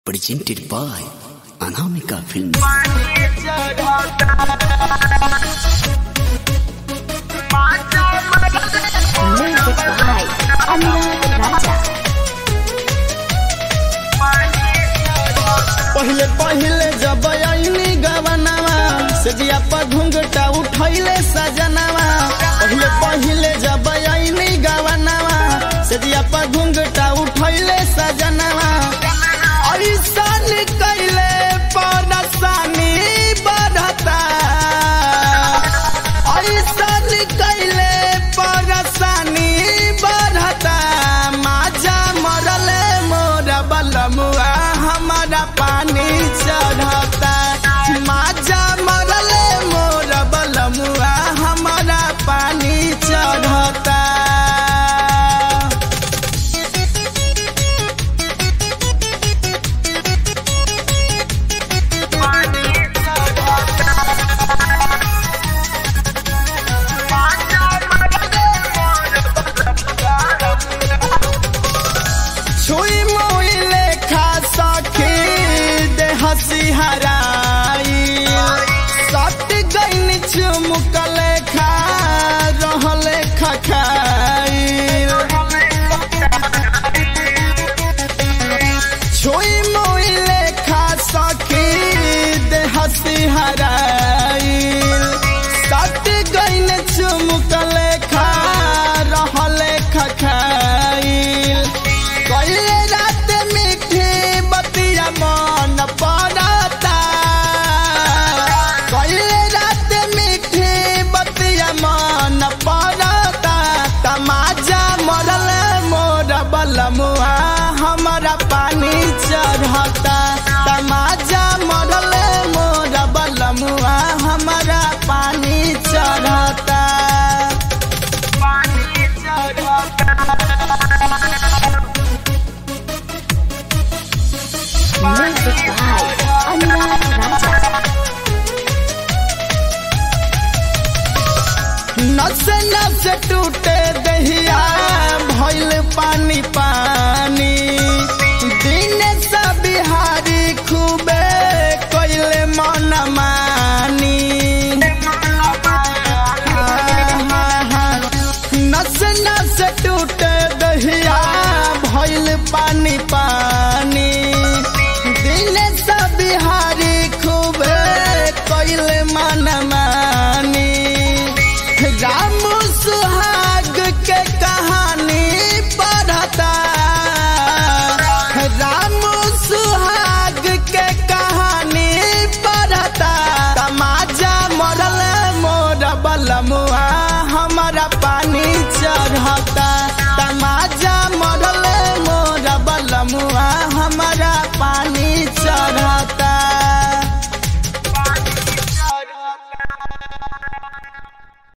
presented by Anamika Films. Music by Anurag Raja. पहिले पहिले जब आईनी गवनवा से जिया पर घुंघटा उठैले सजनवा पहिले पहिले जब आईनी गवनवा से जिया पर घुंघटा उठैले सजनवा ऐसन कैले परसानी बढ़ता ऐसन कैले परसानी बढ़ता माजा मरले मोर बलमुआ हमारा पानी चढ़ता माजा मरले मोर बलमुआ हमारा पानी चढ़ता छुई मुई लेखा सखी दे हसी हराई सट गईन चुमुक लेखा रहले खखाई छुई मुई लेखा सखी दे हसी हराई सट गईन चुमुक लेखा रहले खखाई कइले रात मीठी बतिया मन पड़ता कइले रात मीठी बतिया मन पड़ता तमाजा मरल मोर बलमुआ हमारा पानी चढ़ता तमाजा मरल मोर बलमुआ हमारा पानी चढ़ता पानी चढ़ता Music by Anurag Raja. नस नस टूटे दहिया भइल पानी पानी